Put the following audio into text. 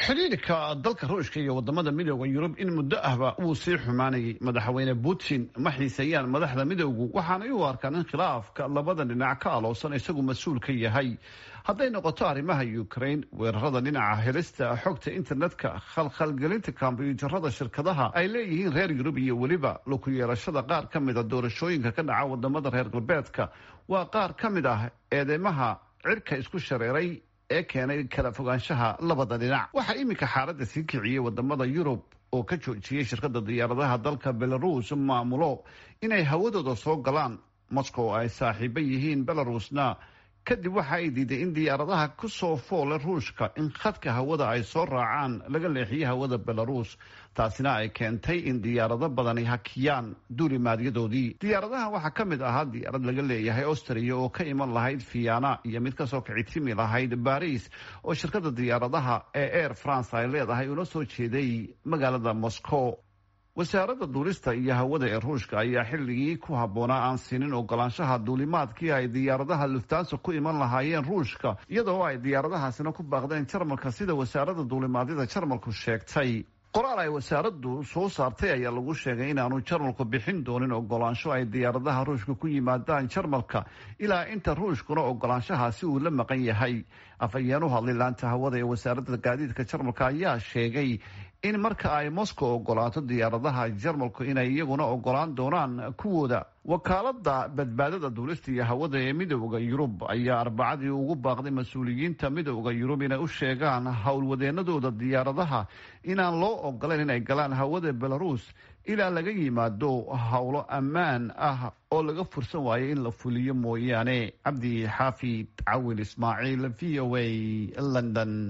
xidhiirka dalka ruushka iyo wadamada midooda yurub in muddo ahba wuu sii xumaanayay madaxweyne putin ma xiiseeyaan madaxda midowgu waxaanay u arkaan in khilaafka labada dhinac ka aloosan isagu mas-uul ka yahay hadday noqoto arrimaha ukraine weerarada dhinaca helista xogta internetka khalkhalgelinta kombyuutarada shirkadaha ay leeyihiin reer yurub iyo weliba laku yeelashada qaar ka mid a doorashooyinka ka dhaca wadamada reer galbeedka waa qaar ka mid ah eedeymaha cirka isku shareeray ee keenay kala fogaanshaha labada dhinac waxaa iminka xaaladda sii kiciyey wadamada yurub oo ka joojiyey shirkada diyaaradaha dalka belarus maamulo inay hawadooda soo galaan moscow ay saaxiibo yihiin belarusna kadib waxa ay diiday in diyaaradaha kusoo foole ruushka in khadka hawada ay soo raacaan laga leexiyo hawada belarus taasina ay keentay in diyaarado badani hakiyaan duulimaadyadoodii diyaaradaha waxaa ka mid ahaa diyaarad laga leeyahay austria oo ka iman lahayd viana iyo mid kasoo kicitimi lahayd baris oo shirkada diyaaradaha ee air france ay leedahay una soo jeeday magaalada moscow wasaaradda duulista iyo hawada ee ruushka ayaa xilligii ku habboonaa aan siinin ogolaanshaha duulimaadkii ay diyaaradaha luftaansa ku iman lahaayeen ruushka iyadoo ay diyaaradahaasina ku baaqdeen jarmalka sida wasaaradda duulimaadyada jarmalku sheegtay qoraal ay wasaaraddu soo saartay ayaa lagu sheegay inaanu jarmalku bixin doonin ogolaansho ay diyaaradaha ruushka ku yimaadaan jarmalka ilaa inta ruushkuna ogolaanshahaasi uu la maqan yahay afhayeen u hadlay laanta hawada ee wasaaradda gaadiidka jarmalka ayaa sheegay in marka ay moscow ogolaato diyaaradaha jarmalku inay iyaguna ogolaan doonaan kuwooda wakaalada badbaadada duulista iyo hawada ee midooda yurub ayaa arbacadii ugu baaqday mas-uuliyiinta midooda yurub inay u sheegaan howlwadeenadooda diyaaradaha inaan loo ogolayn inay galaan hawada belarus ilaa laga yimaado howlo ammaan ah oo laga fursan waayo in la fuliyo mooyaane cabdi xaafid cawil ismaaciil v o a london